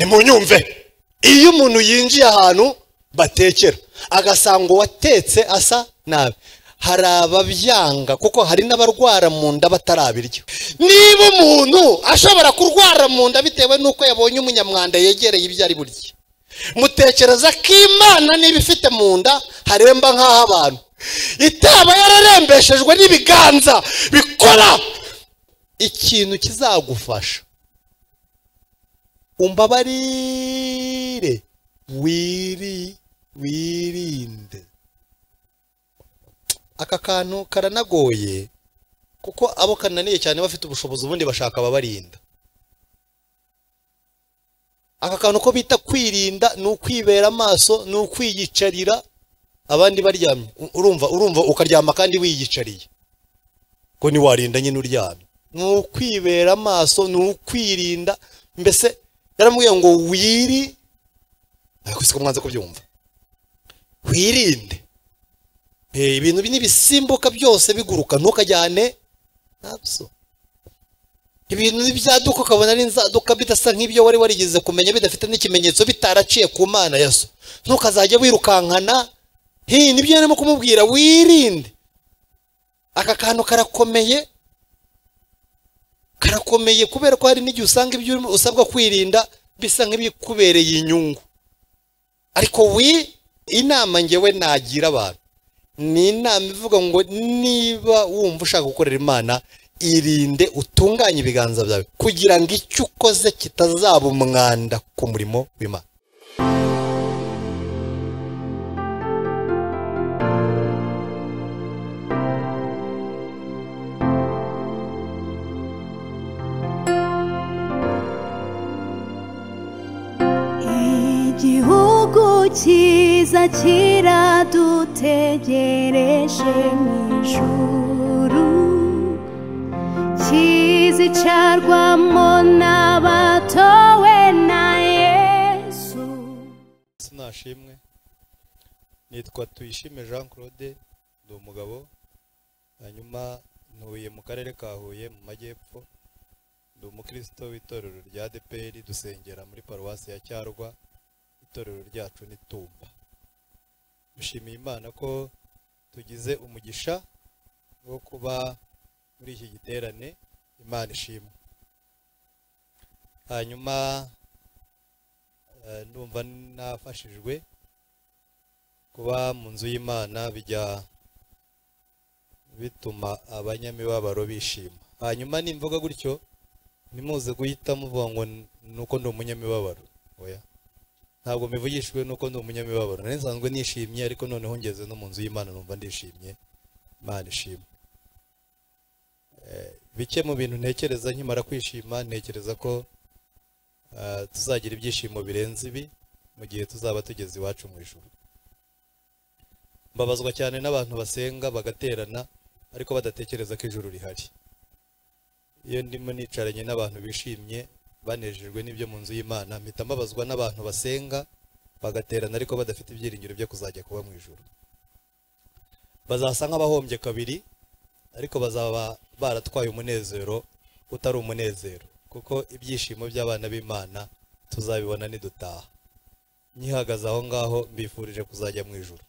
nimunyumve iyo umuntu yinjiye ahantu batekera agasanga uwatetse asa nabi hari ababyanga kuko hari n'abarwara mu nda batarabirya niba umuntu ashobora kurwara mu nda bitewe n'uko yabonye umunyamwanda yegereye ibyo ari burye mutekereza ko imana niba ifite mu nda haremba nk'aho abantu itaba yararembeshejwe n'ibiganza bikora ikintu kizagufasha umbabarire wiri wirinde aka kantu karanagoye kuko abo kananiye cyane bafite ubushobozi ubundi bashaka ababarinda aka kantu ko bita kwirinda ni ukwibera amaso ni ukwiyicarira abandi baryamye urumva urumva ukaryama kandi wiyicariye ko ntiwarinda nyine uryamye ni ukwibera amaso ni ukwirinda mbese yaramubwiye ngo wiri ariko siko mwanze kubyumva wirinde ibintu n'ibisimbuka byose biguruka ntukajyane ntabyo ibintu n'ibyaduka ukabona ari inzaduka bidasa nk'ibyo wari warigeze kumenya bidafite n'ikimenyetso bitaraciye ku mana yaso ntukazajya wirukankana hino ibyo yarimo kumubwira wirinde aka kantu karakomeye karakomeye kubera ko hari n'igihe usanga ibyo usabwa kwirinda bisa nk'ibikubereye inyungu ariko wi inama ngewe nagira abantu ni inama ivuga ngo niba wumva ushaka gukorera imana irinde utunganye ibiganza byawe kugira ngo icyo ukoze kitazaba umwanda ku murimo w'imana cyiza kiradutegereje mu ijuru kizicarwamo n'abatowe na yesu sinashimwe nitwa tuyishime jean claude ndi umugabo hanyuma ntuye mu karere ka huye mu majyepfo ndi umukristo w'itorero rya deperi dusengera muri paruwasi ya cyarwa itorero ryacu ni tumba dushimiye imana ko tugize umugisha wo kuba muri iki giterane imana ishimwe hanyuma ndumva nafashijwe kuba mu nzu y'imana bijya bituma abanyamibabaro bishima hanyuma nimvuga gutyo ntimuze guhita muvuga ngo nuko ndi umunyamibabaro oya ntabwo mivugishijwe nuko ndi umunyamibabaro nari nsanzwe nishimye ariko noneho ngeze no mu nzu y'imana numva ndishimye imana ishimwe bike mu bintu ntekereza nkimara kwishima ntekereza ko tuzagira ibyishimo birenze ibi mu gihe tuzaba tugeze iwacu mu ijoro mbabazwa cyane n'abantu basenga bagaterana ariko badatekereza ko ijoro rihari iyo ndimo nicaranye n'abantu bishimye banejejwe n'ibyo mu nzu y'imana mpita mbabazwa n'abantu basenga bagaterana ariko badafite ibyiringiro byo kuzajya kuba mu ijoro bazasa nk'abahombye kabiri ariko bazaba baratwaye umunezero utari umunezero kuko ibyishimo by'abana b'imana tuzabibona nidutaha nkihagaze aho ngaho mbifurije kuzajya mu ijoro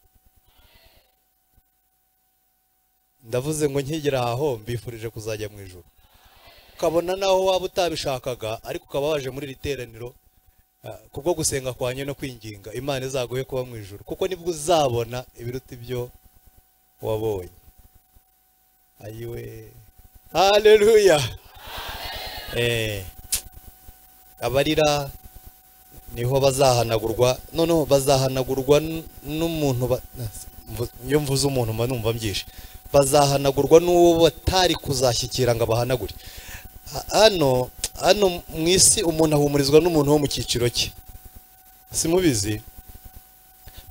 ndavuze ngo nkigera aho mbifurije kuzajya mu ijoro ukabona naho waba utabishakaga ariko ukaba waje muri iri teraniro kubwo gusenga kwanjye no kwinginga imana izaguhe kuba mu ijoro kuko nibwo uzabona ibiruta ibyo wabonye ayiwe hareruya abarira niho bazahanagurwa noneho bazahanagurwa n'umuntu iyo mvuze umuntu mba numva mbyishe bazahanagurwa n'uwo batari kuzashyikira ngo abahanagure hano hano mu isi umuntu ahumurizwa n'umuntu wo mu cyiciro cye simubizi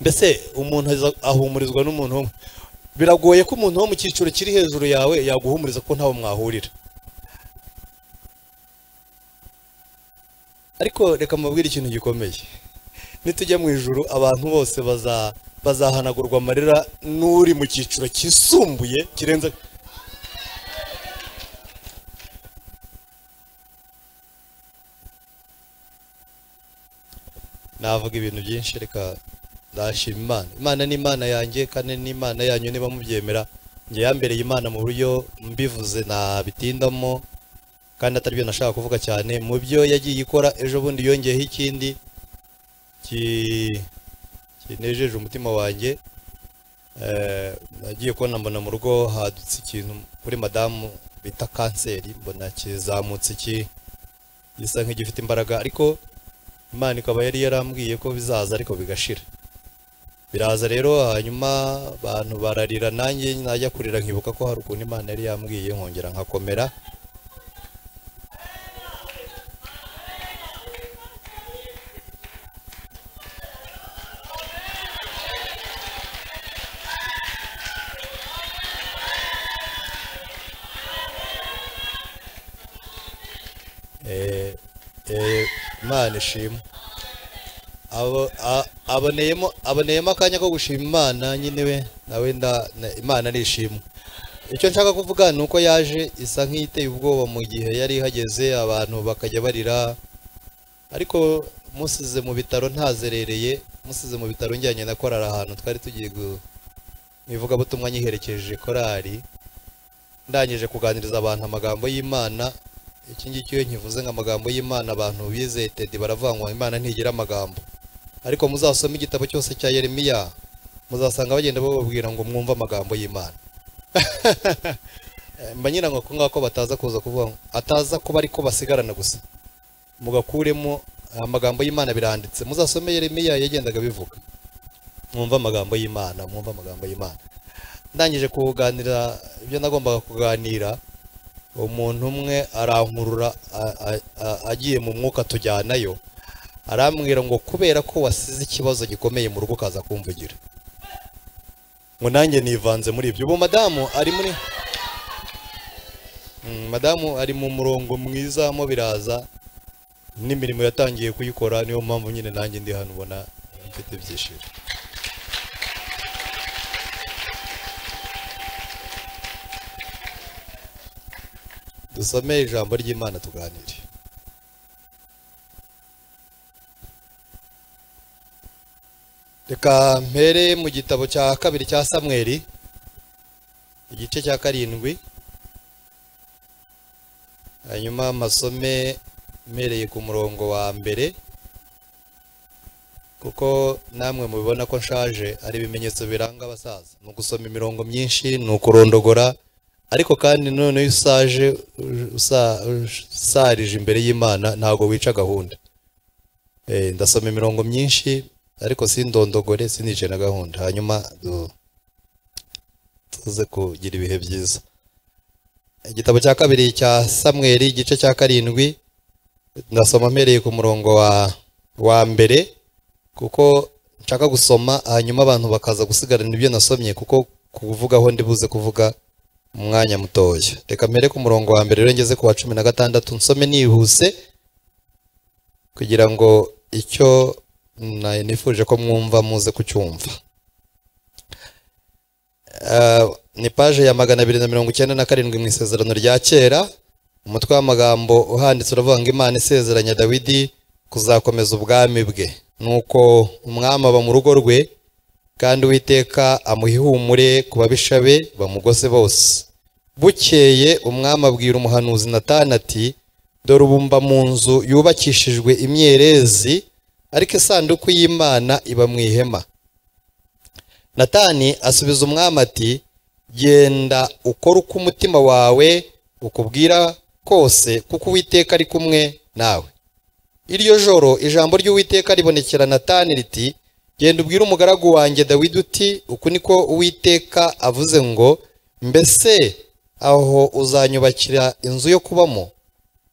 mbese umuntu ahumurizwa n'umuntu biragoye ko umuntu wo mu cyiciro kiri hejuru yawe yaguhumuriza ko ntawe mwahurira ariko reka mubwire ikintu gikomeye nitujya mu ijoro abantu bose bazahanagurwa amarira n'uri mu cyiciro kisumbuye kirenze navuga ibintu byinshi reka ndashima imana imana ni imana yanjye kandi ni imana yanyu niba mubyemera njye yambereye imana mu buryo mbivuze ntabitindamo kandi atari byo nashaka kuvuga cyane mu byo yagiye ikora ejo bundi yongeyeho ikindi ki- kinejeje umutima wanjye Eh, nagiye kubona mbona mu rugo hadutse ikintu kuri madamu bita kanseri mbona kizamutse iki gisa nk'igifite imbaraga ariko imana ikaba yari yarambwiye ko bizaza ariko bigashira biraza rero hanyuma abantu bararira nanjye najya kurira nkibuka ko hari ukuntu imana yari yambwiye nkongera nkakomera Eh, eh, imana ishimwe Abo- a- aboneyemo aboneyemo akanya ko gushima imana nyine we nawe nda na- imana nishimwe icyo nshaka kuvuga ni uko yaje isa nk'iteye ubwoba mu gihe yari ihageze abantu bakajya barira ariko musize mu bitaro ntazerereye musize mu bitaro njyanye na korari ahantu twari tugiye gu- mu ivugabutumwa nyiherekeje korari ndangije kuganiriza abantu amagambo y'imana iki ngiki iyo nkivuze ngo amagambo y'imana abantu bizeye tedi baravuga ngo imana ntigira amagambo ariko muzasoma igitabo cyose cya yeremiya muzasanga bagenda bababwira ngo mwumve amagambo y'imana Eh, mba nyirango ko ngako bataza kuza kuvuga ngo ataza kuba ariko basigarana gusa mugakuremo eh, amagambo y'imana biranditse muzasome yeremiya yagendaga bivuga mwumve amagambo y'imana mwumve amagambo y'imana ndangije kuganira ibyo nagombaga kuganira umuntu umwe arankurura a- a- a- agiye mu mwuka tujyanayo arambwira ngo kubera ko wasize ikibazo gikomeye mu rugo ukaza kumvugira ngo nanjye nivanze muri ibyo ubu madamu ari muri Mm, madamu ari mu murongo mwiza mo biraza n'imirimo yatangiye kuyikora niyo mpamvu nyine nanjye ndi hano ubona mfite ibyishimo dusome ijambo ry'imana tuganire reka mpere mu gitabo cya kabiri cya samweli igice cya karindwi hanyuma masome mpereye ku murongo wa mbere kuko namwe mubibona ko nshaje ari ibimenyetso biranga abasaza ni ugusoma imirongo myinshi ni ukurondogora ariko kandi none iyo usaje uj- usa- usarije imbere y'imana ntabwo wica gahunda Eh, ndasoma imirongo myinshi ariko sindondogore sinice na gahunda hanyuma du- tuze kugira ibihe byiza igitabo cya kabiri cya samweli igice cya karindwi ndasoma mpereye ku murongo wa wa mbere kuko nshaka gusoma hanyuma abantu bakaza gusigarana ibyo nasomye kuko kuvugaho ndibuze kuvuga umwanya mutoya reka mpere ku murongo wa mbere rero ngeze ku wa cumi na gatandatu nsome nihuse kugira ngo icyo na- nifuje ko mwumva muze kucyumva Eh, ni paje ya magana abiri na mirongo icyenda na karindwi mu isezerano rya kera umutwe w'amagambo uhanditse uravuga ngo imana isezeranya dawidi kuzakomeza ubwami bwe nuko umwami aba mu rugo rwe kandi uwiteka amuha ihumure ku babisha be bamugose bose bukeye umwami abwira umuhanuzi natani ati dore ubumba mu nzu yubakishijwe imyerezi ariko isanduku y'imana iba mu ihema natani asubiza umwami ati genda ukore uko umutima wawe ukubwira kose kuko uwiteka ari kumwe nawe iryo joro ijambo ry'uwiteka ribonekera natani riti genda ubwire umugaragu wanjye dawidi uti uku niko uwiteka avuze ngo mbese aho uzanyubakira inzu yo kubamo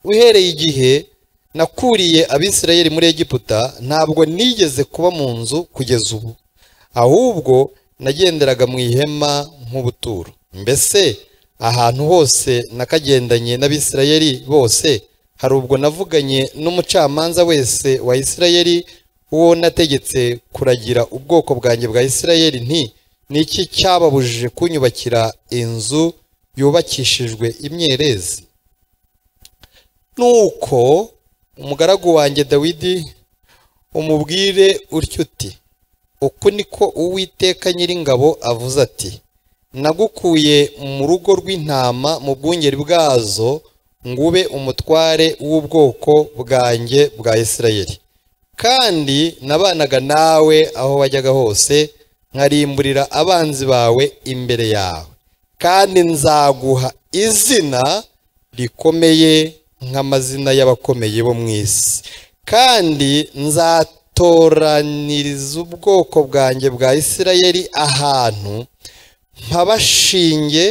uhereye igihe nakuriye abisirayeli muri egiputa ntabwo nigeze kuba mu nzu kugeza ubu ahubwo nagenderaga mu ihema nk'ubuturo mbese ahantu hose nakagendanye n'abisirayeli bose hari ubwo navuganye n'umucamanza wese wa isirayeli uwo nategetse kuragira ubwoko bwanjye bwa isirayeli nti niki cyababujije kunyubakira inzu yubakishijwe imyerezi nuko umugaragu wanjye dawidi umubwire utyo uti uku niko uwiteka nyiringabo avuze ati nagukuye mu rugo rw'intama mu bwungeri bwazo ngube umutware w'ubwoko bwanjye bwa isirayeli kandi nabanaga nawe aho wajyaga hose nkarimburira abanzi bawe imbere yawe kandi nzaguha izina rikomeye nk'amazina y'abakomeye bo mu isi kandi nzatoraniriza ubwoko bwanjye bwa isirayeli ahantu mpabashinge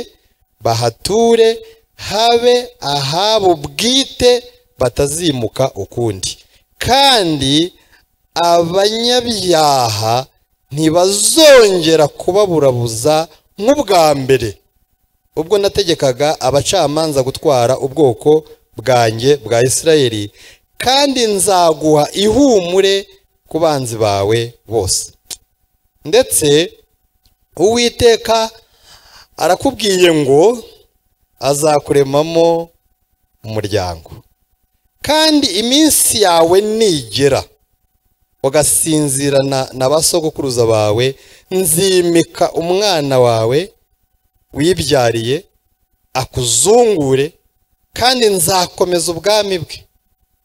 bahature habe ahabo bwite batazimuka ukundi kandi abanyabyaha ntibazongera kubaburabuza nk'ubwa mbere ubwo nategekaga abacamanza gutwara ubwoko bwanjye bwa isirayeli kandi nzaguha ihumure ku banzi bawe bose ndetse uwiteka arakubwiye ngo azakuremamo umuryango kandi iminsi yawe nigera ugasinzirana na ba sogokuruza bawe nzimika umwana wawe wibyariye akuzungure kandi nzakomeza ubwami bwe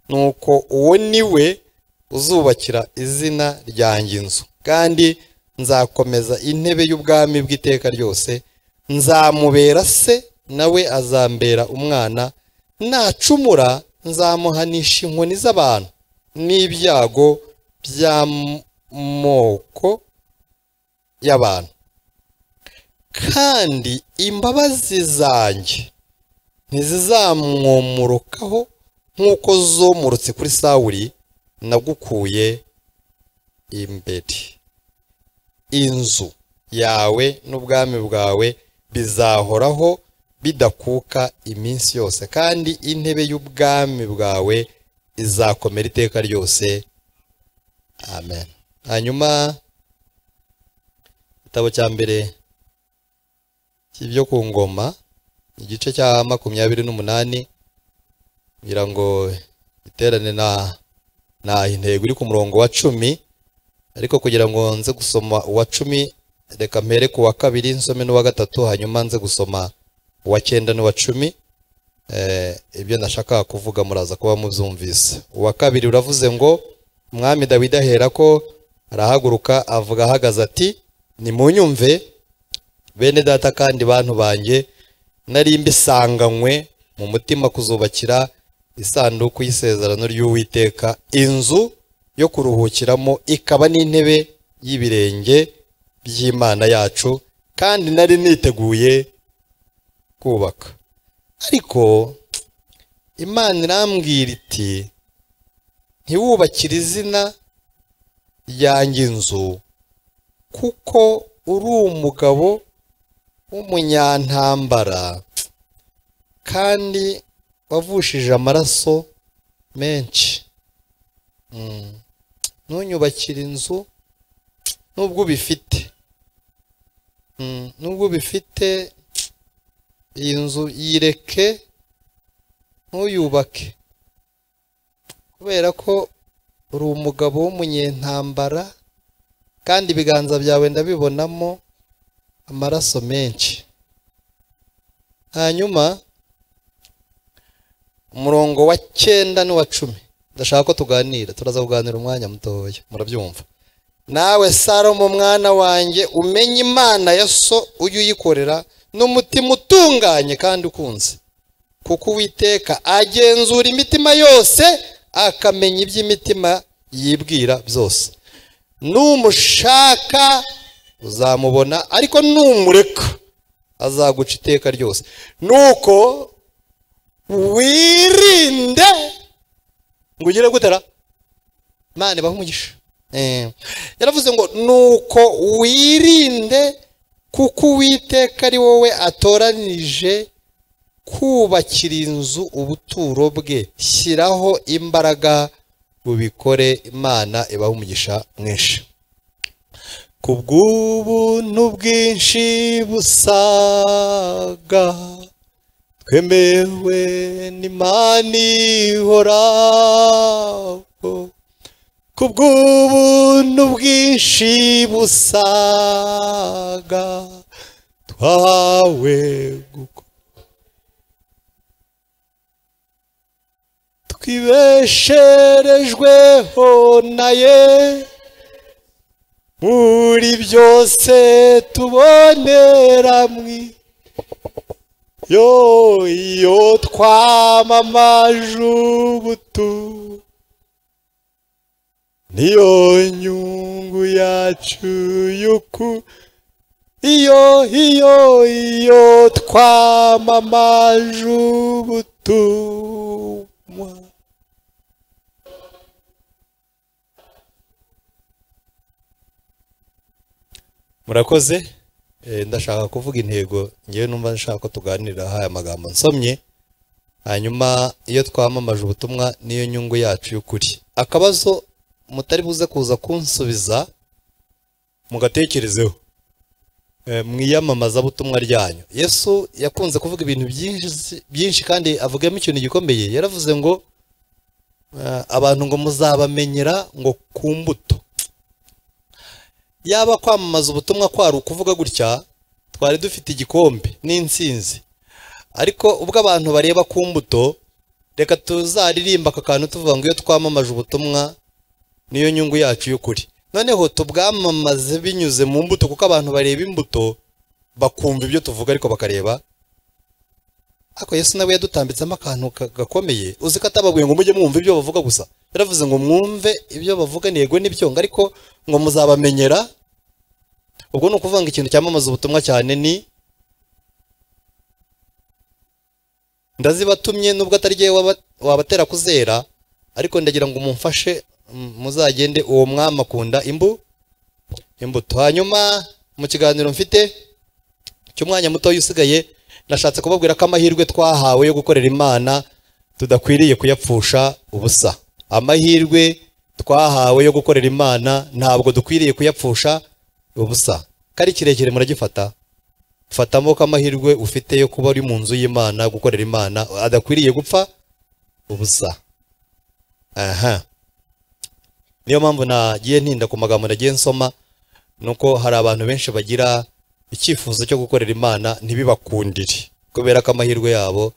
nuko uwo ni we uzubakira izina ryanjye inzu kandi nzakomeza intebe y'ubwami bw'iteka ryose nzamubera se nawe azambera umwana nacumura nzamuhanisha inkoni z'abantu n'ibyago by'amoko y'abantu kandi imbabazi zanjye ntizizamwomorokaho nk'uko zomorotse kuri sawuri nagukuye imbere inzu yawe n'ubwami bwawe bizahoraho bidakuka iminsi yose kandi intebe y'ubwami bwawe izakomera iteka ryose amen hanyuma igitabo cya mbere cy'ibyo ku ngoma igice cya makumyabiri n'umunani kugira ngo iterane na na intego iri ku murongo wa cumi ariko kugira ngo nze gusoma uwa cumi reka mpere ku wa kabiri nsome n'uwa gatatu hanyuma nze gusoma uwa cyenda n'uwa cumi Eh, ibyo nashakaga kuvuga muraza kuba mubyumvise uwa kabiri uravuze ngo umwami dawidi ahera ko arahaguruka avuga ahagaze ati nimunyumve bene data kandi bantu banjye nari mbisanganywe mu mutima kuzubakira isanduku y'isezerano ry'uwiteka inzu yo kuruhukiramo ikaba n'intebe y'ibirenge by'imana yacu kandi nari niteguye kubaka ariko imana irambwira iti ntiwubakire izina ryanjye inzu kuko uri umugabo w'umunyantambara kandi wavushije amaraso menshi Mm. ntunyubakire inzu nubwo ubifite Mm, nubwo ubifite iyi nzu yireke ntuyubake kubera ko uri umugabo w'umunyentambara kandi ibiganza byawe ndabibonamo amaraso menshi hanyuma umurongo wa cyenda n'uwa cumi ndashaka ko tuganira turaza kuganira umwanya mutoya murabyumva nawe salomo mwana wanjye umenye imana ya so ujye uyikorera n'umutima utunganye kandi ukunze kuko uwiteka agenzura imitima yose akamenya iby'imitima yibwira byose numushaka uzamubona ariko numureka azaguca iteka ryose nuko wirinde ngo ugire gutera mani baha umugisha Eh, yaravuze ngo nuko wirinde kuko uwiteka ari wowe atoranije kubakira inzu ubuturo bwe shyiraho imbaraga bubikore imana ibaha umugisha mwinshi ku bw'ubuntu bwinshi busaga twemewe n'imana ihoraho ku bw'ubuntu bwinshi busaga twahawe guko twibesherejweho na ye muri byose tuboneramwe yo iyo twamamaje ubutumwa niyo nyungu yacu yuku iyo iyo iyo twamamaje ubutumwa murakoze Eh, ndashaka kuvuga intego ngewe numva nshaka ko tuganirira haya magambo nsomye hanyuma iyo twamamaje ubutumwa niyo nyungu yacu y'ukuri akabazo mutari buze kuza kunsubiza mugatekerezeho Eh, mu iyamamazabutumwa ryanyu yesu yakunze kuvuga ibintu byinshi byinshi kandi avugamo ikintu gikomeye yaravuze ngo eh, abantu ngo muzabamenyera ngo ku mbuto yaba kwamamaza ubutumwa kwari ukuvuga gutya twari dufite igikombe n'insinzi ariko ubwo abantu bareba ku mbuto reka tuzaririmba aka kantu tuvuga ngo iyo twamamaje ubutumwa niyo nyungu yacu y'ukuri noneho tubwamamaze binyuze mu mbuto kuko abantu bareba imbuto bakumva ibyo tuvuga ariko bakareba ariko yesu nawe yadutambitsemo akantu ka- gakomeye uzi ko atababwiye ngo mujye mwumva ibyo bavuga gusa yaravuze ngo mwumve ibyo bavuga ntego n'ibyo ngo ariko ngo muzabamenyera ubwo ni ukuvuga ngo ikintu cyamamaza ubutumwa cyane ni ndazibatumye nubwo atari jyewe waba- wabatera kuzera ariko ndagira ngo mumfashe m- muzagende uwo mwami akunda imbu imbuto hanyuma mu kiganiro mfite cy'umwanya mutoya usigaye nashatse kubabwira ko amahirwe twahawe yo gukorera imana tudakwiriye kuyapfusha ubusa amahirwe twahawe yo gukorera imana ntabwo dukwiriye kuyapfusha ubusa kari kirekire muragifata fatamo ko amahirwe ufite yo kuba uri mu nzu y'imana gukorera imana adakwiriye gupfa ubusa aha niyo mpamvu nagiye ntinda ku magambo nagiye nsoma nuko hari abantu benshi bagira icyifuzo cyo gukorera imana ntibibakundire kubera ko amahirwe yabo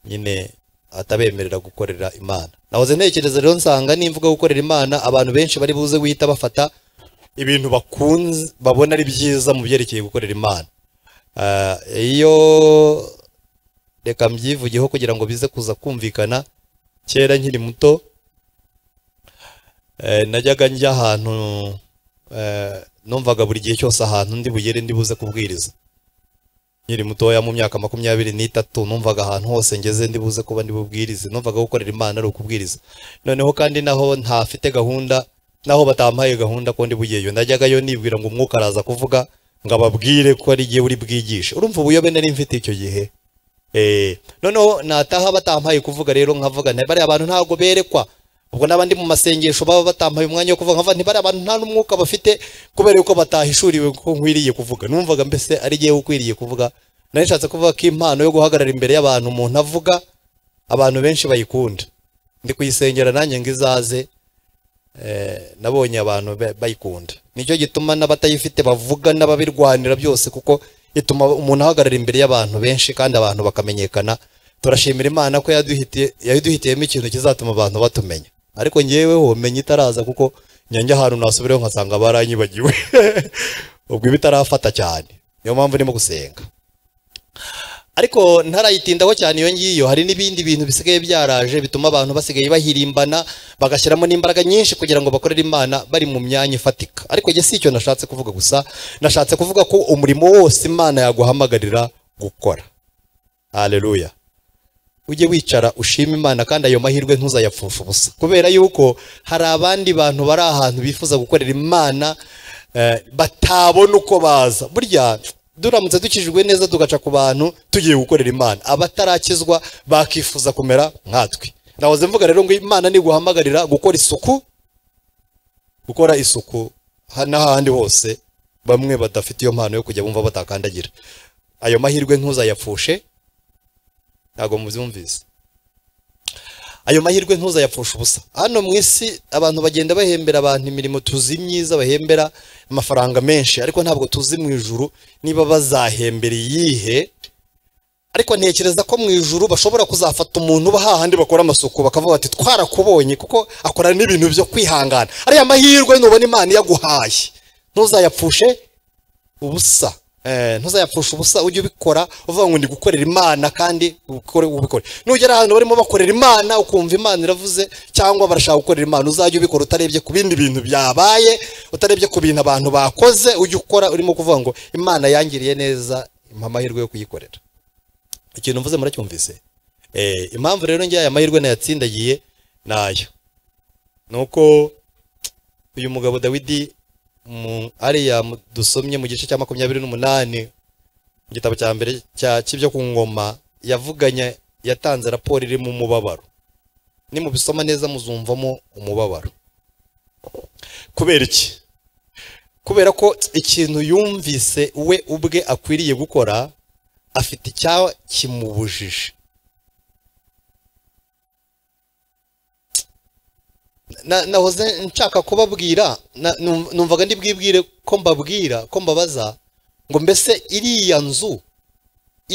nyine atabemerera gukorera imana nahoze ntekereza rero nsanga nimvuga gukorera imana abantu benshi bari buze guhita bafata ibintu bakunze babona ari byiza mu byerekeye gukorera imana Ah, iyo reka mbyivugeho kugira ngo bize kuza kumvikana kera nkiri muto Eh, najyaga njya ahantu eh, numvaga buri gihe cyose ahantu ndi bugere ndi buze kubwiriza nkiri mutoya mu myaka makumyabiri n'itatu numvaga ahantu hose ngeze ndi buze kuba ndi bubwirize numvaga gukorera imana ari ukubwiriza noneho kandi naho ntafite gahunda naho batampaye gahunda ko ndi bugeyo najyagayo nibwira ngo umwuka araza kuvuga ngo ababwire ko ari jye uri bwigishe urumva ubuyobe nari mfite icyo gihe Eh, noneho nataha batampaye kuvuga rero nkavuga nti bariya abantu ntabwo berekwa ubwo n'abandi mu masengesho baba batampaye umwanya wo kuvuga nkavuga nti bariya bantu nta n'umwuka bafite kubera yuko batahishuriwe ko nkwiriye kuvuga numvaga mbese ari jyewe ukwiriye kuvuga nari nshatse kuvuga ko impano yo guhagarara imbere y'abantu umuntu avuga abantu benshi bayikunda ndi kuyisengera nanjye ngo izaze eh, nabonye abantu ba- bayikunda nicyo gituma n'abatayifite bavuga n'ababirwanira byose kuko ituma umuntu ahagarara imbere y'abantu benshi kandi abantu bakamenyekana turashimira imana ko yaduhitiye yaduhitiyemo ikintu kizatuma abantu batumenya ariko ngeweho menya itaraza kuko nyange ahantu nasubireho nkasanga baranyibagiwe ubwo iba itarafata cyane niyo mpamvu ndimo gusenga ariko ntarayitindaho cyane iyo ngiyo hari n'ibindi bintu bisigaye byaraje bituma abantu basigaye bahirimbana bagashyiramo n'imbaraga nyinshi kugira ngo bakorere imana bari mu myanya ifatika ariko njye si icyo nashatse kuvuga gusa nashatse kuvuga ko umurimo wose imana yaguhamagarira gukora haleluya ujye wicara ushima imana kandi ayo mahirwe ntuzayapfusha ubusa kubera yuko hari abandi bantu bari ahantu bifuza gukorera imana eh, batabona uko baza burya duramutse dukijijwe neza tugaca ku bantu tugiye gukorera imana abatarakizwa bakifuza kumera nkatwe nahoze mvuga rero ngo imana niguhamagarira gukora isuku gukora isuku ha- n'ahandi hose bamwe badafite iyo mpano yo kujya bumva batakandagira ayo mahirwe ntuzayapfushe ntabwo mubyumvise ayo mahirwe ntuzayapfusha ubusa hano mu isi abantu bagenda bahembera abantu imirimo tuzi myiza bahembera amafaranga menshi ariko ntabwo tuzi mu ijuru niba bazahembera iyihe ariko ntekereza ko mu ijuru bashobora kuzafata umuntu hahandi bakora amasuku bakavuga bati twarakubonye kuko akora n'ibintu byo kwihangana ariya mahirwe nubona imana iyaguhaye ntuzayapfushe ubusa Eh, ntuzayapfusha ubusa ujye ubikora uvuga ngo ndi gukorera imana kandi ubikore ubikore nugera ahantu barimo bakorera imana ukumva imana iravuze cyangwa barashaka gukorera imana uzajye ubikora utarebye ku bindi bintu byabaye utarebye ku bintu abantu bakoze ujye ukora urimo kuvuga ngo imana yangiriye neza impa amahirwe yo kuyikorera ikintu mvuze muracyumvise Eh, impamvu rero njye aya mahirwe nayatsindagiye nayo ni uko uyu mugabo dawidi mu ariya mu- dusomye mu gice cya makumyabiri n'umunani mu gitabo cya mbere cya cy'ibyo ku ngoma yavuganye yatanze raporo irimo umubabaro nimubisoma neza muzumvamo umubabaro kubera iki kubera ko ikintu yumvise we ubwe akwiriye gukora afite icyaba kimubujije na- nahoze nshaka kubabwira na- num- numvaga ndi bwibwire ko mbabwira ko mbabaza ngo mbese iriya nzu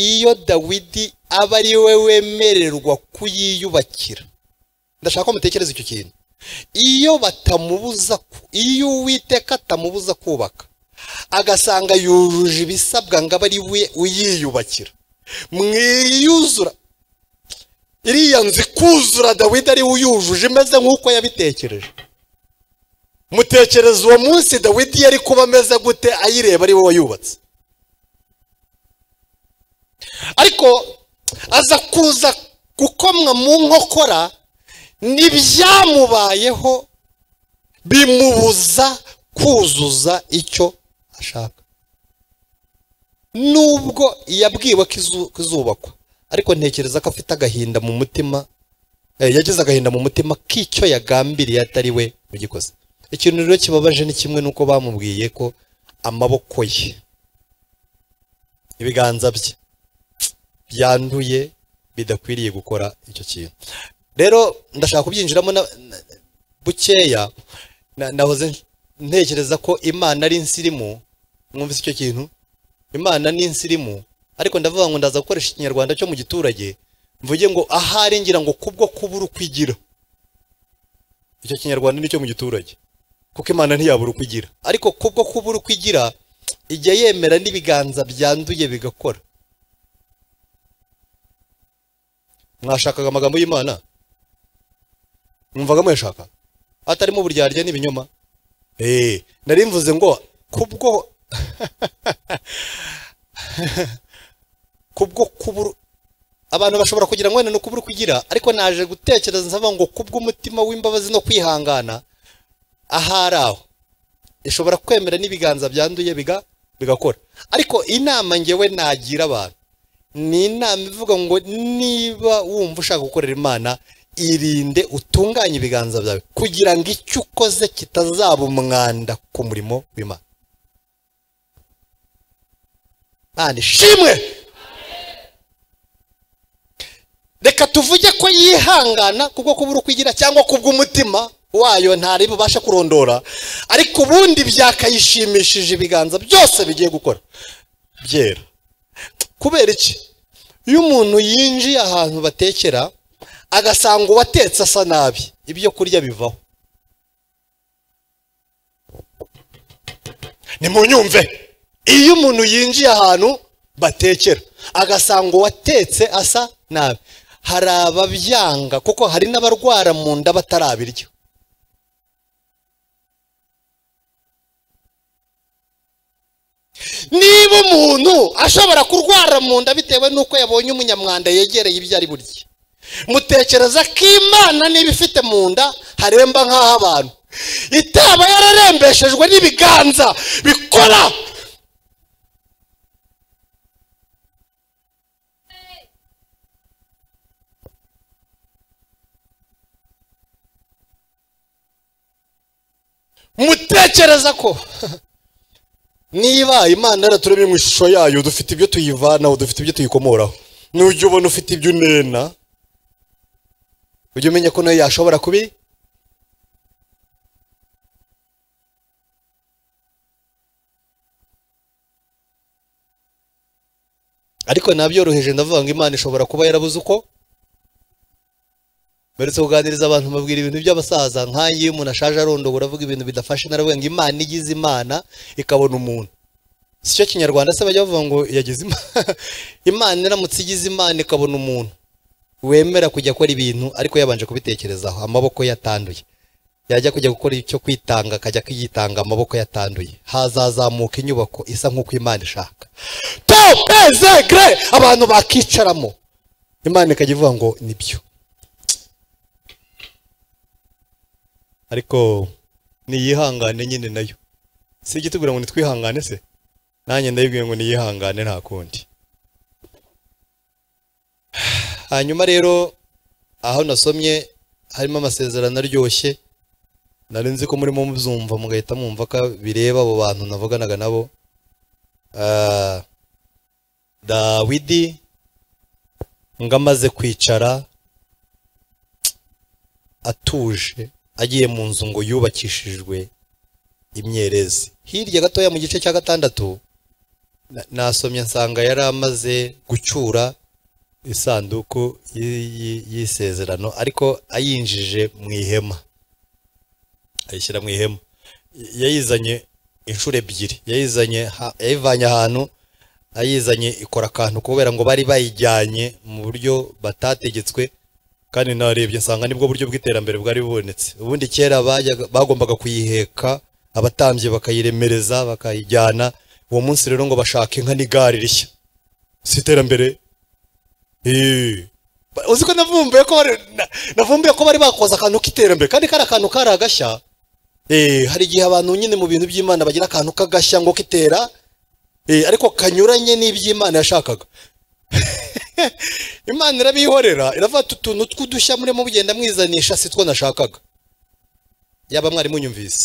iyo dawidi aba ari we wemererwa kuyiyubakira ndashaka ko mutekereza icyo kintu iyo batamubuza ku- iyo uwiteka atamubuza kubaka agasanga yujuje ibisabwa ngo abe ari we uyiyubakira mwiyuzura iriya nzu ikuzura dawidi ari uyujuje imeze nk'uko yabitekereje mutekereza uwo munsi dawidi yari kuba ameze gute ayireba ari we wayubatse ariko aza kuza gukomwa mu nkokora n'ibyamubayeho bimubuza kuzuza icyo ashaka nubwo yabwiwe ko izu- ko izubakwa ariko ntekereza ko afite agahinda mu mutima eh, yagize agahinda mu mutima k'icyo yagambiriye atari we ugikoze ikintu rero kibabaje ni kimwe n'uko bamubwiye ko amaboko ye ibiganza bye byanduye bidakwiriye gukora icyo kintu rero ndashaka kubyinjiramo na- na- bukeya na- nahoze ntekereza ko imana ari insirimu mwumvise icyo kintu imana ni insirimu ariko ndavuga ngo ndaza gukoresha ikinyarwanda cyo mu giturage mvuge ngo ahari ngira ngo kubwo kubura uko igira icyo kinyarwanda nicyo mu giturage kuko imana ntiyabura uko igira ariko kubwo kubura uko igira ijya yemera n'ibiganza byanduye bigakora mwashakaga amagambo y'imana mwumvaga muyashaka atarimo uburyarya n'ibinyoma eh nari mvuze ngo kubwo kubwo kubura abantu bashobora kugira ngo wenda ni ukubura kugira ariko naje gutekereza nsaba ngo kubw'umutima w'imbabazi no kwihangana ahari aho ishobora kwemera n'ibiganza byanduye biga bigakora ariko inama ngewe nagira abantu ni inama ivuga ngo niba wumva ushaka gukorera imana irinde utunganye ibiganza byawe kugira ngo icyo ukoze kitazaba umwanda ku murimo w'imana Imana ishimwe reka tuvuge ko yihangana kubwo kubura uko igira cyangwa kubw'umutima wayo ntari bubasha kurondora ariko ubundi byakayishimishije ibiganza byose bigiye gukora byera kubera iki iyo umuntu yinjiye ahantu batekera agasanga uwatetse asa nabi ibyo kurya bivaho nimunyumve iyo umuntu yinjiye ahantu batekera agasanga uwatetse asa nabi hari ababyanga kuko hari n'abarwara mu nda batarabirya niba umuntu ashobora kurwara mu nda bitewe n'uko yabonye umunyamwanda yegereye ibyo ari burye mutekereza ko imana niba ifite mu nda haremba nk'aho abantu itaba yararembeshejwe n'ibiganza bikora mutekereza ko niba imana yaraturemye mu ishusho yayo dufite ibyo tuyivanaho dufite ibyo tuyikomoraho nujya ubona ufite ibyo unena ujya umenya ko nayo yashobora kubi ariko nabyoroheje ndavuga ngo imana ishobora kuba yarabuze uko mberetse kuganiriza abantu babwira ibintu by'abasaza nk'ayo iyo umuntu ashaje arondobora avuga ibintu bidafashe naravuga ngo imana igize imana ikabona umuntu si cyo kinyarwanda se bajya bavuga ngo yagize imana imana iramutse igize imana ikabona umuntu wemera kujya akora ibintu ariko yabanje kubitekerezaho amaboko yatanduye yajya kujya gukora icyo kwitanga akajya kwitanga amaboko yatanduye hazazamuka inyubako isa nk'uko imana ishaka topezegre abantu bakicaramo imana ikajya ivuga ngo nibyo ariko niyihangane nyine nayo si ijya itubwira ngo nitwihangane se nanjye ndayibwiye ngo niyihangane nta kundi hanyuma rero aho nasomye harimo amasezerano aryoshye nari nzi ko murimo mubyumva mugahita mwumva ko bireba abo bantu navuganaga nabo Ah, dawidi ngo amaze kwicara atuje agiye mu nzu ngo yubakishijwe imyerezi hirya gatoya mu gice cya gatandatu na- nasomye nsanga yari amaze gucyura isanduku y- y- y'isezerano ariko ayinjije mu ihema ayishyira mu ihema Y- yayizanye inshuro ebyiri yayizanye ha- yayivanye ahantu ayizanye ikora akantu kubera ngo bari bayijyanye mu buryo batategetswe kandi narebye nsanga nibwo buryo bw'iterambere bwari bubonetse ubundi kera bajyaga- bagombaga kuyiheka abatambyi bakayiremereza bakayijyana uwo munsi rero ngo bashake inka n'igare rishya si iterambere Eh. Ba- uzi ko navumbuye ko bari na- navumbuye ko bari bakoze akantu k'iterambere kandi kari akantu kari agashya Eh, hari igihe abantu nyine mu bintu by'imana bagira akantu k'agashya ngo kitera Eh, ariko kanyuranye n'iby'imana yashakaga imana irabihorera iravuga ati utuntu tw'udushya murimo mugenda mwizanisha si two nashakaga yaba mwari munyumvise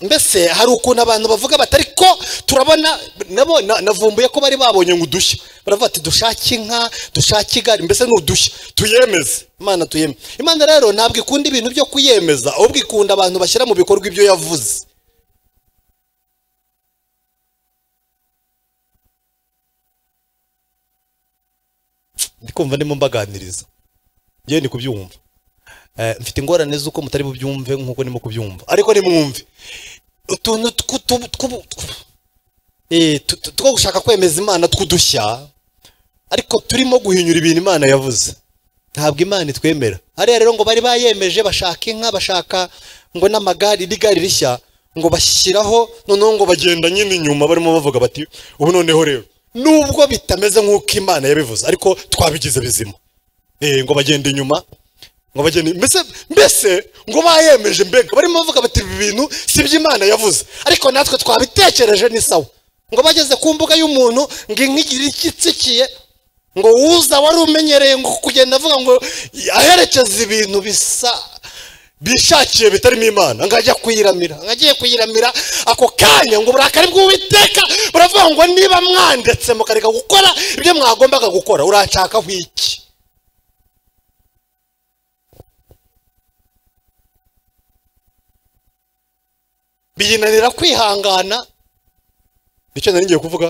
mbese hari ukuntu abantu bavuga bati ariko turabona nabo na- navumbuye ko bari babonye ngo udushya baravuga ati dushake inka dushake igare mbese ni udushya tuyemeze imana tuyemeze imana rero ntabwo ikunda ibintu byo kuyemeza ahubwo ikunda abantu bashyira mu bikorwa ibyo yavuze ndikumva ndimo mbaganiriza ngewe ndi kubyumva Eh, mfite ingorane z'uko mutari bubyumve nk'uko ndimo kubyumva ariko nimwumve utuntu twu- twu- twu- twu- eh, tu- tu- two gushaka kwemeza imana tw'udushya ariko turimo guhinyura ibintu imana yavuze ntabwo imana itwemera hariya rero ngo bari bayemeje bashaka inka bashaka ngo n'amagare n'igare rishya ngo bashyiraho noneho ngo bagenda nyine inyuma barimo bavuga bati ubu noneho rero nubwo bitameze nk'uko imana yabivuze ariko twabigize bizima Eh, ngo bagenda inyuma ngo bagenda mbese mbese ngo bayemeje mbega barimo bavuga bati ibi bintu si iby'imana yavuze ariko natwe twabitekereje ni sawa ngo bageze ku mbuga y'umuntu ngo inka igira icyo itsikiye ngo uza wari umenyereye ngo kugenda avuga ngo aherekeza ibintu bisa bishakiye bitarimo imana ngo ajya kuyiramira ngo agiye kuyiramira ako kanya ngo uburakari bw'uwiteka buravuga ngo niba mwandetse mukareka gukora ibyo mwagombaga gukora uranshakaho iki biyinanira kwihangana nicyo nari ngiye kuvuga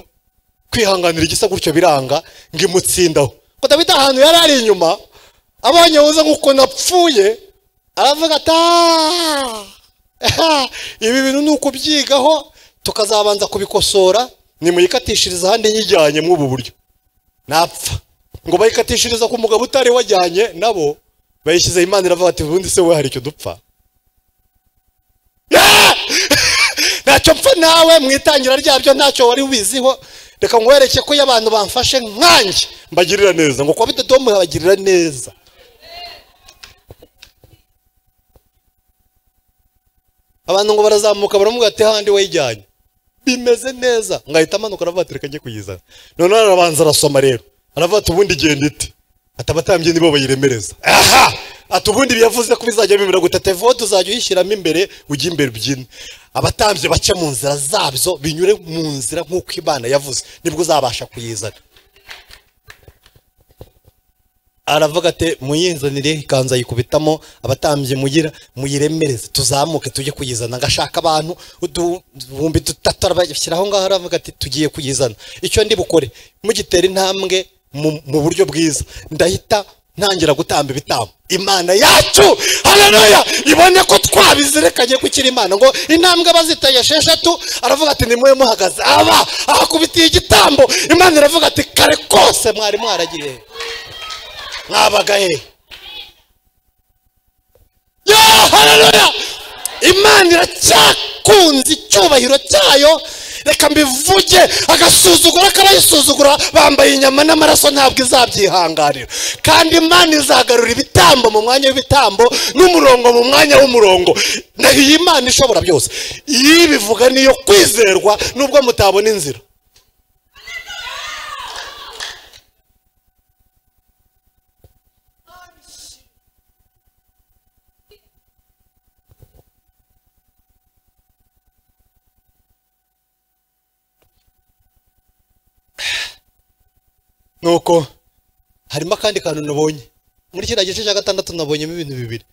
kwihanganira igisa gutyo biranga ngo imutsindaho ko dawidi ahantu yari ari inyuma abonye wuze nk'uko napfuye aravuga ati "Ah, ibi bintu ni ukubyigaho tukazabanza kubikosora nimuyikatishirize ahandi nyijyanye muri ubu buryo napfa ngo bayikatishiriza ku mugabo utari wajyanye nabo bayishyizeho imana iravuga ati ubundi se we hari icyo dupfa ntacyo mpfa nawe mu itangira ryabyo ntacyo wari ubiziho reka nkwereke ko iyo abantu bamfashe nkanjye mbagirira neza ngo kuba bidodo mubagirira neza abantu ngo barazamuka baramubwira ati handi wayijyanye bimeze neza ngo ahita amanuka aravuga ati reka njye kuyizana noneho arabanza arasoma rero aravuga ati ubundi genda ite ati abatambyi nibo bayiremereza aha ati ubundi biyavuze ko bizajya bibiri mirongo itatu evo tuzajya uyishyiramo imbere ujye imbere ubyine abatambyi bace mu nzira zabyo binyure mu nzira nk'uko imana yavuze nibwo uzabasha kuyizana aravuga ati muyinzanire ikanzu ayikubitamo abatambyi mugira muyiremereze tuzamuke tujye kuyizana ngashaka abantu uduhumbi dutatu arabashyira aho ngaho aravuga ati tugiye kuyizana icyo ndi bukore mugitera intambwe mu- mu buryo bwiza ndahita ntangira gutamba ibitambo imana yacu haleluya ibone ko twabizirikanye gukira imana ngo intambwe bazitaye esheshatu aravuga ati nimwe muhagaze aba ahakubitiye igitambo imana iravuga ati kare kose mwari mwaragiye he?" mwabaga he yo haleluya imana iracyakunze icyubahiro cyayo reka mbivuge agasuzugura karayisuzugura bambaye inyama n'amaraso ntabwo izabyihanganira kandi imana izagarura ibitambo mu mwanya w'ibitambo n'umurongo mu mwanya w'umurongo naho iyi imana ishobora byose iyo ibivuga niyo kwizerwa nubwo mutabona inzira nuko harimo akandi kantu nabonye muri kiriya gice cya gatandatu nabonyemo ibintu bibiri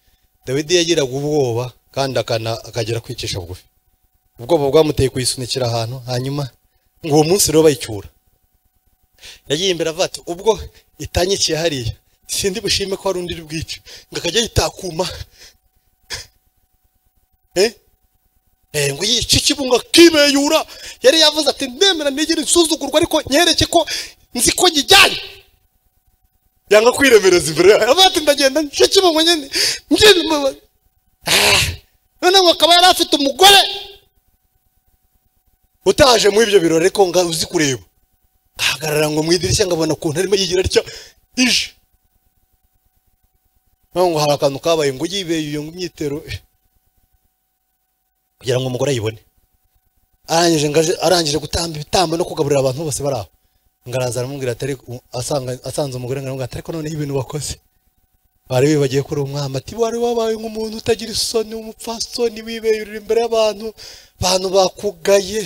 dawidi yagiraga ubwoba kandi akana- akagera kwicisha bugufi ubwoba bwamuteye kuyisunikira ahantu hanyuma ngo uwo munsi rero bayicyura yagiye imbere avuga ati ubwo itanyikiye hariya sindi bushime ko hari undi uri bwice ngo akajya yitakuma eh Eh, ngo yice ikibunga kibeyura yari yavuze ati ndemera ntigire insuzugurwa ariko nyereke ko nzi ko nyijyanye yanga kwiremereza imbere yayo aravuga ati ndagenda nce kibungo nyine njye mu- Ah, noneho akaba yari afite umugore utaje muri ibyo birori ariko nga uzi kureba ahagarara ngo mu idirishya ngabona ukuntu arimo yigira atya ije noneho ngo hari akantu kabaye ngo yibeye iyo myitero eh kugira ngo umugore ayibone arangije ngo aje- arangije gutamba ibitambo no kugaburira abantu bose bari aho ngo araza aramubwira ati ariko asanga- asanze umugore ngo aramubwira ati ariko noneho ibintu wakoze bari bibagiye kuri uwo mwami ati wari wabaye nk'umuntu utagira isoni w'umupfasoni wibeyurira imbere y'abantu abantu bakugaye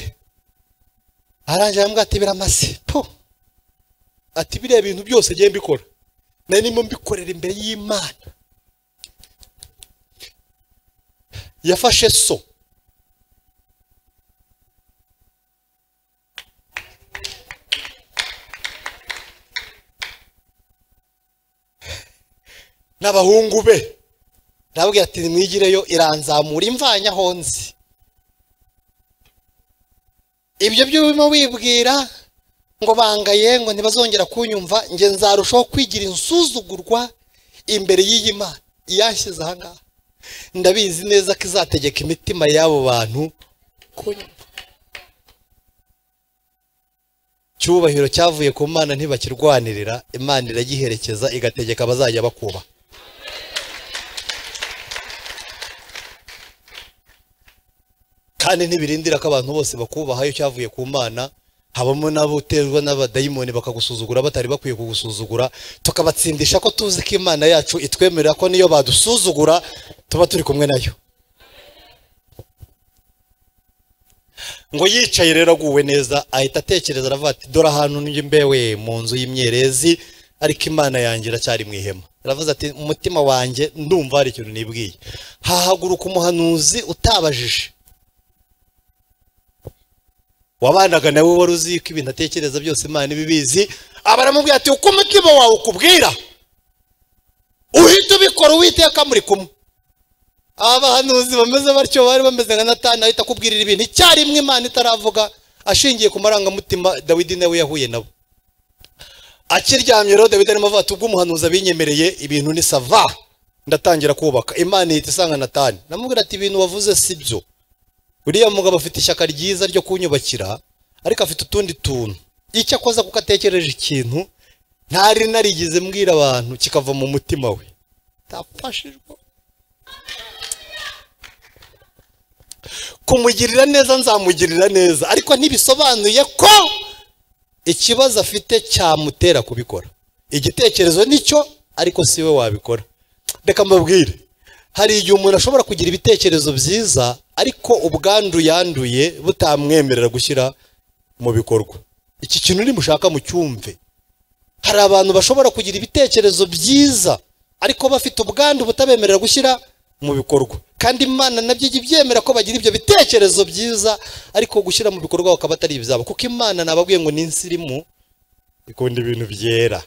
arangije aramubwira ati biramase po ati biriya bintu byose ngiye mbikora nari ndimo mbikorera imbere y'imana yafashe so n'abahungu be ndababwira ati nimwigireyo iranzamura imvanyaho nzi ibyo byo urimo wibwira ngo bangaye ngo ntibazongera kunyumva njye nzarushaho kwigira insuzugurwa imbere y'iyi mana iyashyize aha ngaha ndabizi neza ko izategeka imitima y'abo bantu kunyumva cyubahiro cyavuye ku mana ntibakirwanirira imana iragiherekeza igategeka abazajya bakubaha kandi ntibirindira ko abantu bose bakubaha iyo cyavuye ku mana habamo n'abuterwa n'abadayimoni bakagusuzugura batari bakwiye kugusuzugura tukabatsindisha ko tuzi ko imana yacu itwemerera ko niyo badusuzugura tuba turi kumwe nayo ngo yicaye rero aguwe neza ahita atekereza aravuga ati dore ahantu njye mbewe mu nzu y'imyerezi ariko imana yanjye iracyari mu ihema aravuze ati umutima wanjye ndumva hari ikintu nibwiye hahaguruka umuhanuzi utabajije wabanaga nawe wari uzi ko ibintu atekereza byose imana ibibizi aba aramubwira ati uko umutima wawe ukubwira uhita ubikora uwiteka muri kumwe aba bahanuzi bameze batyo bari bameze nka natani ahita akubwirira ibintu icyarimwe imana itaravuga ashingiye ku marangamutima dawidi nawe yahuye nabo akiryamye rero dawidi arimo avuga ati ubwo umuhanuzi abinyemereye ibintu ni sava ndatangira kubaka imana ihita isanga natani namubwira ati ibintu wavuze si byo uriya mugabo afite ishyaka ryiza ryo kunyubakira ariko afite utundi tuntu icyo akoza kuko atekereje ikintu ntari narigeze mbwira abantu kikava mu mutima we tapfashijwe kumugirira neza nzamugirira neza ariko ntibisobanuye ko ikibazo afite cyamutera kubikora igitekerezo nicyo ariko si we wabikora reka mbabwire hari igihe umuntu ashobora kugira ibitekerezo byiza ariko ubwandu yanduye butamwemerera gushyira mu bikorwa iki kintu nimushaka mucyumve hari abantu bashobora kugira ibitekerezo byiza ariko bafite ubwandu butabemerera gushyira mu bikorwa kandi imana nabyo ijya ibyemera ko bagira ibyo bitekerezo byiza ariko gushyira mu bikorwa bakaba atari ibyabo kuko imana nababwiye ngo ni insirimu ikunda ibintu byera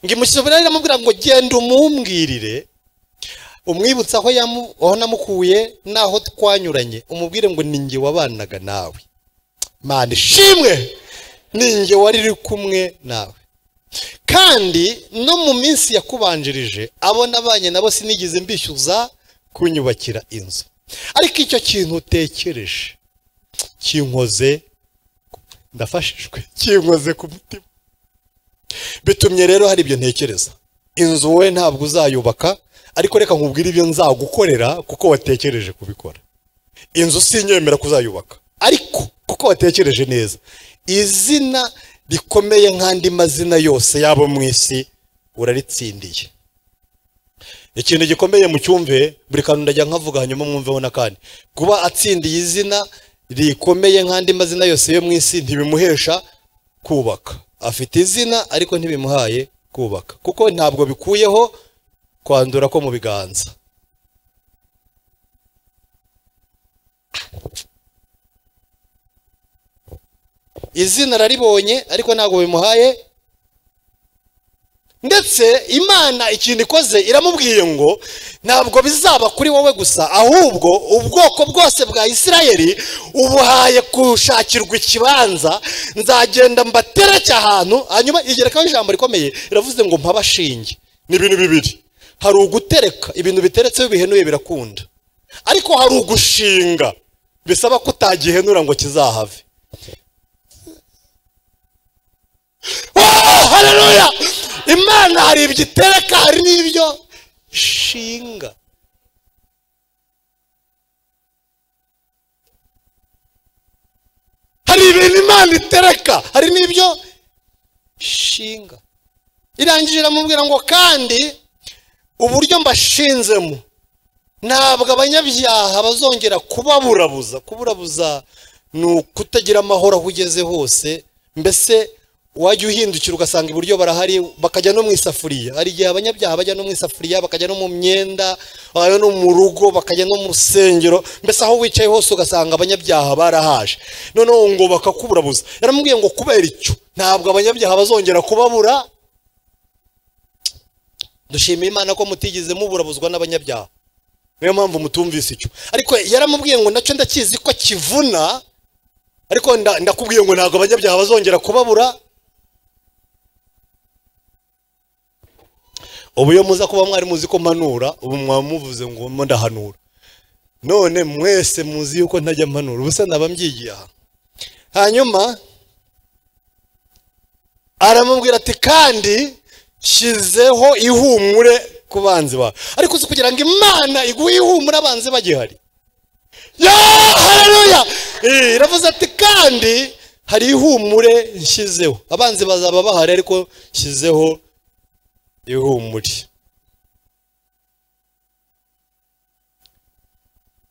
ngimushyira iramubwira ngo genda umumbwirire umwibutsa aho yamu- aho namukuye n'aho twanyuranye umubwire ngo ni njye wabanaga nawe mana ishimwe ni njye wari uri kumwe nawe kandi no mu minsi yakubanjirije abo nabanye nabo sinigeze mbishyuza kunyubakira inzu ariko icyo kintu utekereje kinkoze ndafashijwe kinkoze ku mutima bitumye rero hari ibyo ntekereza inzu wowe ntabwo uzayubaka ariko reka nkubwire ibyo nzagukorera kuko watekereje kubikora inzu sinyemera kuzayubaka ariko kuko watekereje neza izina rikomeye nk'andi mazina yose yabo mu isi uraritsindiye ikintu gikomeye mu cyumve buri kantu ndajya nkavuga hanyuma mwumveho n'akandi kuba atsindiye izina rikomeye nk'andi mazina yose yo mu isi ntibimuhesha kubaka afite izina ariko ntibimuhaye kubaka kuko ntabwo bikuyeho kwandura ko mu biganza izina araribonye ariko ntabwo bimuhaye ndetse imana ikintu ikoze iramubwiye ngo ntabwo bizaba kuri wowe gusa ahubwo ubwoko bwose bwa isirayeli ubuhaye gushakirwa ikibanza nzagenda mbatereke ahantu hanyuma igerekaho ijambo rikomeye riravuze ngo mpabashinge ni ibintu bibiri hari ugutereka ibintu biteretseho bihenuye birakunda ariko hari ugushinga bisaba ko utagihenura ngo kizahave Wow, haleluya imana hari ibyo itereka hari n'ibyo ishinga hari ibintu imana itereka hari n'ibyo ishinga irangije iramubwira ngo kandi uburyo mbashinzemo ntabwo abanyabyaha bazongera kubaburabuza kuburabuza ni ukutagira amahoro aho ugeze hose mbese wajya uhindukira ugasanga iburyo barahari bakajya no mu isafuriya hari igihe abanyabyaha bajya no mu isafuriya bakajya no mu myenda bajya no mu rugo bakajya no mu rusengero mbese aho wicaye hose ugasanga abanyabyaha barahaje noneho ngo bakakuburabuza yaramubwiye ngo kubera icyo ntabwo abanyabyaha bazongera kubabura dushimira imana ko mutigeze muburabuzwa n'abanyabyaha niyo mpamvu mutumvise icyo ariko yaramubwiye ngo nacyo ndakizi ko kivuna ariko nda- ndakubwiye ngo ntabwo abanyabyaha bazongera kubabura ubu iyo muza kuba mwari muzi ko mpanura ubu mwaba muvuze ngo mo ndahanura none mwese muzi yuko ntajya mpanura ubusa naba mbyigiye aha hanyuma aramubwira ati kandi shyizeho ihumure ku banzi bawe ariko uzi kugira ngo imana iguhe ihumure abanzi bagihari ya haleluya Eh, iravuze ati kandi hari ihumure nshyizeho abanzi bazaba bahari ariko nshyizeho ihumure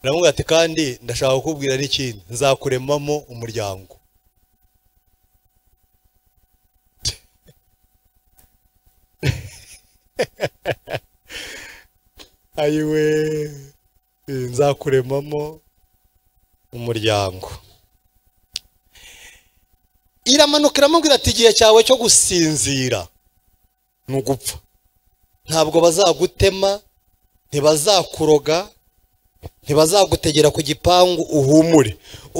iramubwira ati kandi ndashaka kukubwira n'ikindi nzakuremamo umuryango ayiwe Eh, nzakuremamo umuryango iramanuka iramubwira ati igihe cyawe cyo gusinzira ni ugupfa ntabwo bazagutema ntibazakuroga ntibazagutegera ku gipangu uhumure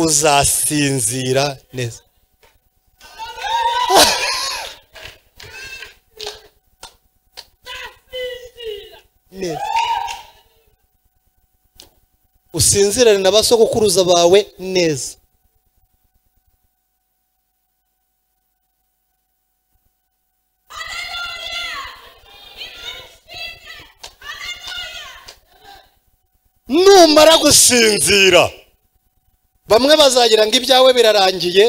uzasinzira neza neza usinzirane na ba sogokuruza bawe neza numara gusinzira bamwe bazagira ngo ibyawe birarangiye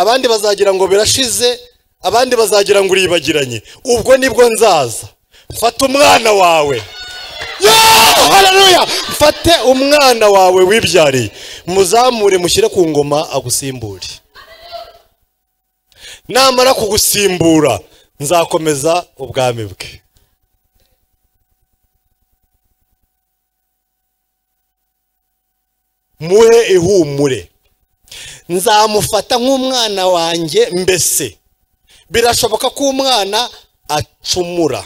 abandi bazagira ngo birashize abandi bazagira ngo uribagiranye ubwo nibwo nzaza fata umwana wawe hararuya fate umwana wawe wibyariye muzamure mushyire ku ngoma agusimbure namara kugusimbura nzakomeza ubwami bwe muhe ihumure nzamufata nk'umwana wanjye mbese birashoboka ko umwana acumura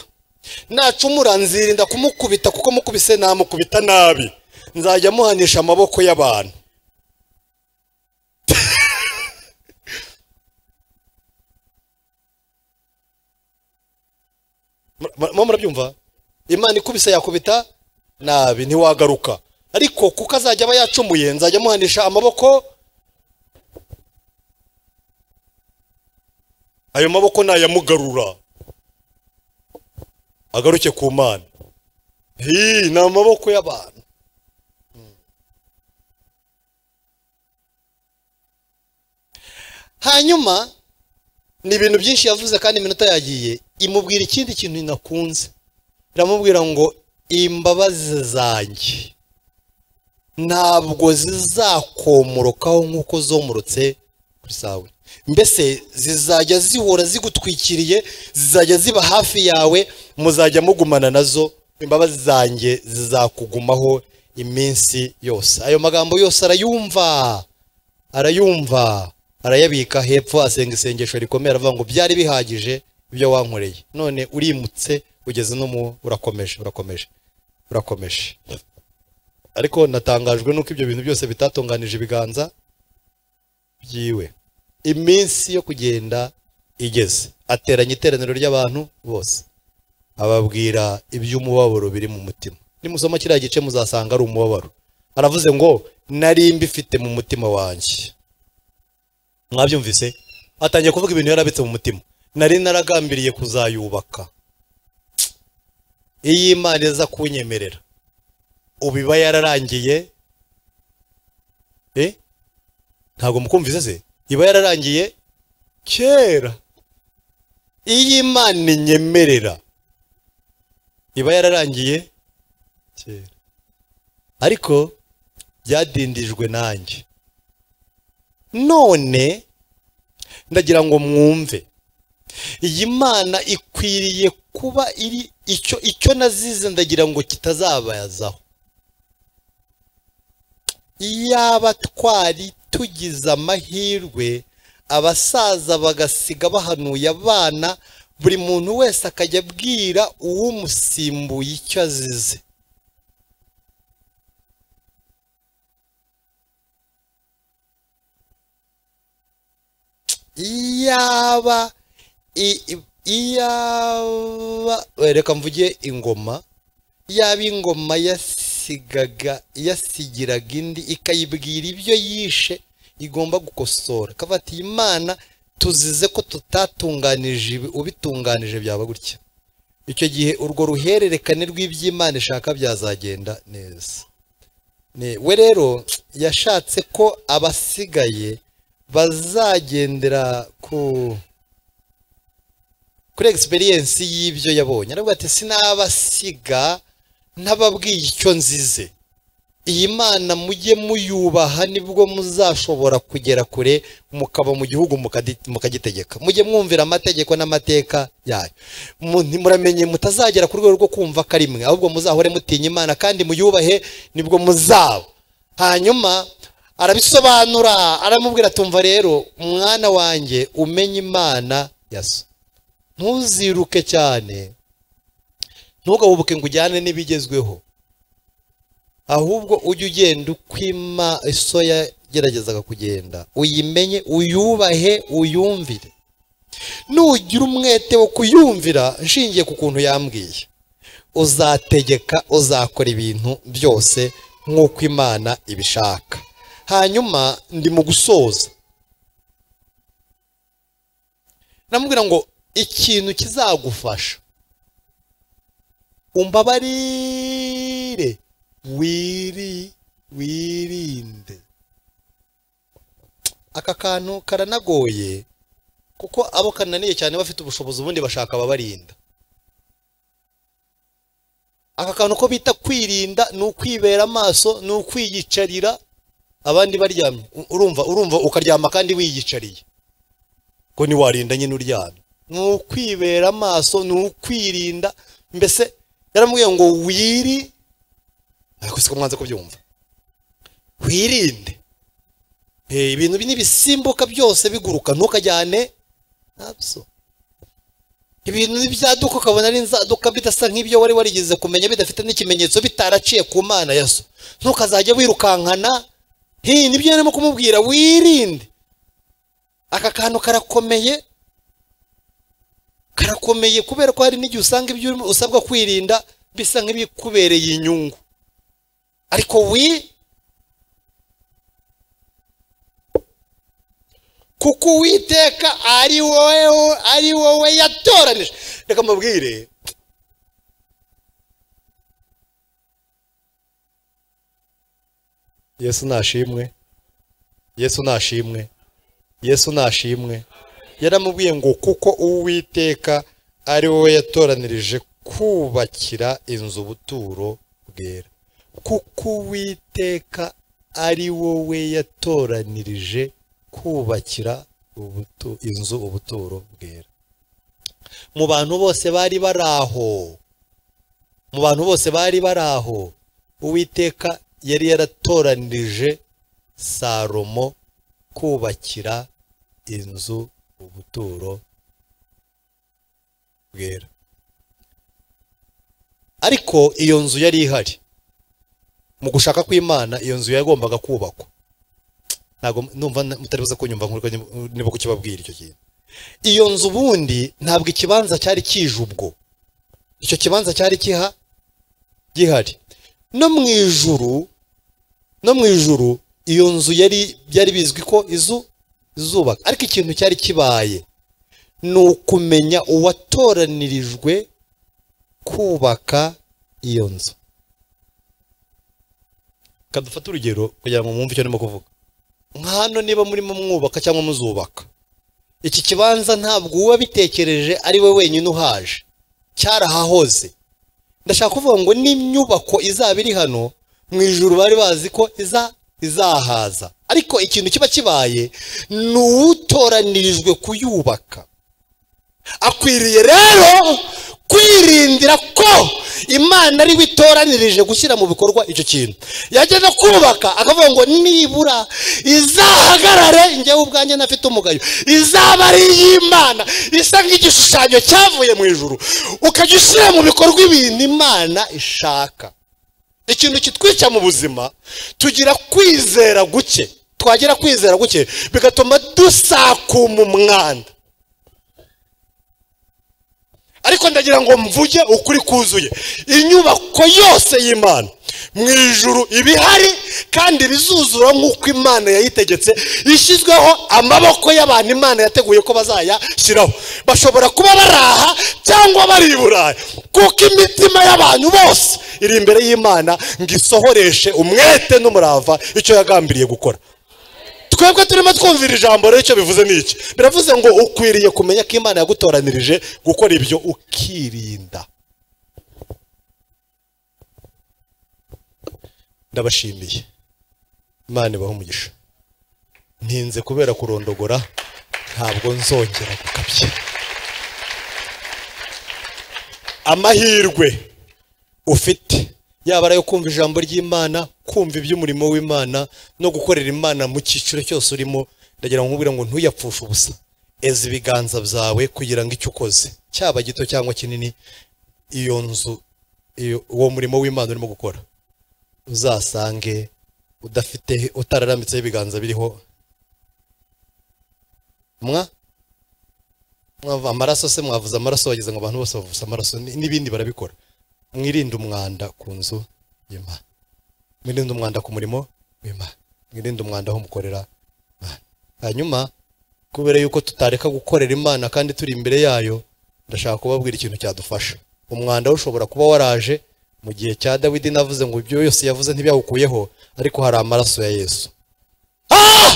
nacumura nzirinda kumukubita kuko mukubise namukubita nabi nzajya muhanisha amaboko y'abantu murimo murabyumva imana ikubise yakubita nabi ntiwagaruka ariko kuko azajya aba yacumuye nzajya muhanisha amaboko ayo maboko nayamugarura agaruke ku mana hii ni amaboko y'abantu hanyuma ni ibintu byinshi yavuze kandi iminota yagiye imubwira ikindi kintu nakunze iramubwira ngo imbabazi zanjye ntabwo zizakomorokaho nk'uko zomorotse kuri sawe mbese zizajya zihora zigutwikiriye zizajya ziba hafi yawe muzajya mugumana nazo imbabazi zanjye zizakugumaho iminsi yose ayo magambo yose arayumva arayumva arayabika hepfo asenga isengesho rikomeye aravuga ngo byari bihagije ibyo wankoreye none urimutse ugeze no mu urakomeje urakomeje urakomeje ariko natangajwe n'uko ibyo bintu byose bitatunganije ibiganza byiwe iminsi yo kugenda igeze ateranya iteraniro ry'abantu bose ababwira iby'umubabaro biri mu mutima nimusoma kiriya gice muzasanga ari umubabaro aravuze ngo nari mbifite mu mutima wanjye mwabyumvise atangiye kuvuga ibintu yarabitse mu mutima nari naragambiriye kuzayubaka iyi imana iza kunyemerera ubu iba yararangiye eh ntabwo mukumvise se iba yararangiye kera iyo imana inyemerera iba yararangiye kera ariko byadindijwe nanjye none ndagira ngo mwumve iyi mana ikwiriye kuba iri icyo icyo nazize ndagira ngo kitazabazaho iyaba twari tugize amahirwe abasaza bagasiga bahanuye abana buri muntu wese akajya abwira uw'umusimbuye icyo azize iyaba iyaba reka mvuge ingoma yaba ingoma yasigaga yasigiraga indi ikayibwira ibyo yishe igomba gukosora kavati imana tuzize ko tutatunganije ubitunganije byaba gutya icyo gihe urwo ruhererekane rw'iby'imana ishaka byazagenda neza we rero yashatse ko abasigaye bazagendera ku kuri egisperiyensi y'ibyo yabonye aravuga ati sinabasiga ntababwiye icyo nzize iyi mana mujye muyubaha nibwo muzashobora kugera kure mukaba mu gihugu mukagitegeka mujye mwumvira amategeko n'amateka yayo muramenye mutazagera ku rwego rwo kumva karimwe ahubwo muzahore mutinya imana kandi muyubahe nibwo muzaba hanyuma arabisobanura aramubwira tumva rero umwana wanjye umenye imana yaso ntuziruke cyane ntugahubuke ngo ujyane n'ibigezweho ahubwo ujye ugenda ukwima iso yageragezaga kugenda uyimenye uyubahe uyumvire nugira umwete wo kuyumvira nshingiye ku kuntu yambwiye uzategeka uzakora ibintu byose nk'uko imana ibishaka hanyuma ndi mu gusoza namubwira ngo ikintu kizagufasha umbabarire wiri wirinde aka kantu karanagoye kuko abo kananiye cyane bafite ubushobozi ubundi bashaka ababarinda aka kantu ko bita kwirinda ni ukwibera amaso ni ukwiyicarira abandi baryamye U- urumva urumva ukaryama kandi wiyicariye ko ntiwarinda nyine uryamye ni ukwibera amaso ni ukwirinda mbese yaramubwiye ngo wiri ariko siko mwanze kubyumva wirinde Eh, ibintu bi- n'ibisimbuka byose biguruka ntukajyane nabyo ibintu n'ibyaduka ukabona ari inzaduka bidasa nk'ibyo wari warigeze kumenya bidafite n'ikimenyetso bitaraciye ku mana ya so ntukazajya wirukankana hi nibyo yarimo kumubwira wirinde aka kantu karakomeye karakomeye kubera ko hari n'igihe usanga ibyo urimo- usabwa kwirinda bisa nk'ibikubereye inyungu ariko wi kuko uwiteka ari wowe ari wowe yatoranije reka mubwire yesu nashimwe yesu nashimwe yesu nashimwe yaramubwiye ngo kuko uwiteka ari wowe yatoranirije kubakira inzu ubuturo bwera kuko uwiteka ari wowe yatoranirije kubakira ubutu- inzu ubuturo bwera mu bantu bose bari bari aho mu bantu bose bari bari aho uwiteka yari yaratoranije salomo kubakira inzu ubuturo bwera ariko iyo nzu yari ihari mu gushaka kw'imana iyo nzu yagombaga kubakwa ntabwo numva na- mutari buze kunyumva nkurwa niba kukibabwira icyo kintu iyo nzu ubundi ntabwo ikibanza cyari kije ubwo icyo kibanza cyari kiha gihari no mu ijuru no mu ijuru iyo nzu yari byari bizwi ko izu izubaka ariko ikintu cyari kibaye ni ukumenya uwatoranirijwe kubaka iyo nzu kadufate urugero kugira ngo mwumve icyo ndimo kuvuga nka hano niba murimo mwubaka cyangwa muzubaka iki kibanza ntabwo uwabitekereje ari we wenyine uhaje cyarahahoze ndashaka kuvuga ngo n'inyubako izaba iri hano mu ijuru bari bazi ko iza izahaza ariko ikintu kiba kibaye ni uwutoranirijwe kuyubaka akwiriye rero kwirindira ko imana ari witoranirije gushyira mu bikorwa icyo kintu yageza kubaka akavuga ngo nibura izahagarare njyewe ubwanjye ntafite umugayo izaba ari iy'imana isa nk'igishushanyo cyavuye mu ijuru ukajya ushyira mu bikorwa ibintu imana ishaka ikintu kitwica mu buzima tugira kwizera guke twagira kwizera guke bigatuma dusakuma umwanda ariko ndagira ngo mvuge ukuri kuzuye inyubako yose y'imana mu ijuru iba ihari kandi bizuzura nk'uko imana yayitegetse ishyizweho amaboko y'abantu imana yateguye ko bazayashyiraho bashobora kuba bari aha cyangwa bari i burayi kuko imitima y'abantu bose iri imbere y'imana ngo isohoreshe umwete n'umurava icyo yagambiriye gukora twebwe turimo twumvira ijambo rero icyo bivuze ni iki biravuze ngo ukwiriye kumenya ko imana yagutoranirije gukora ibyo ukirinda ndabashimiye imana ibahe umugisha ntinze kubera kurondogora ntabwo nzongera gukabya amahirwe ufite yaba ari ayo kumva ijambo ry'imana kumva iby'umurimo w'imana no gukorera imana mu cyiciro cyose urimo ndagira ngo nkubwire ngo ntuyapfushe ubusa eza ibiganza byawe kugira ngo icyo ukoze cyaba gito cyangwa kinini iyo nzu iyo- uwo murimo w'imana urimo gukora uzasange udafite utararambitseho ibiganza biriho mwa mwava amaraso se mwavuze amaraso wagize ngo abantu bose bavuze amaraso ni- n'ibindi barabikora mwirinde umwanda ku nzu y'imana mwirinde umwanda ku murimo w'imana mwirinde umwanda aho mukorera imana hanyuma kubera yuko tutareka gukorera imana kandi turi imbere yayo ndashaka kubabwira ikintu cyadufasha umwanda we ushobora kuba waraje mu gihe cya dawidi navuze ngo ibyo yose yavuze ntibyahukuyeho ariko hari amaraso ya yesu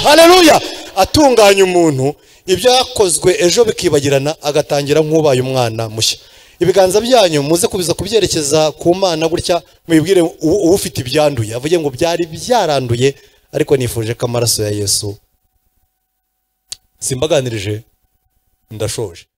haleluya atunganya umuntu ibyo yakozwe ejo bikibagirana agatangira nk'ubaye umwana mushya ibiganza byanyu muze kubiza kubyerekeza ku mana gutya mwibwire u- ufite ibyanduye avuge ngo byari byaranduye ariko nifuje ko amaraso ya yesu simbaganirije ndashoje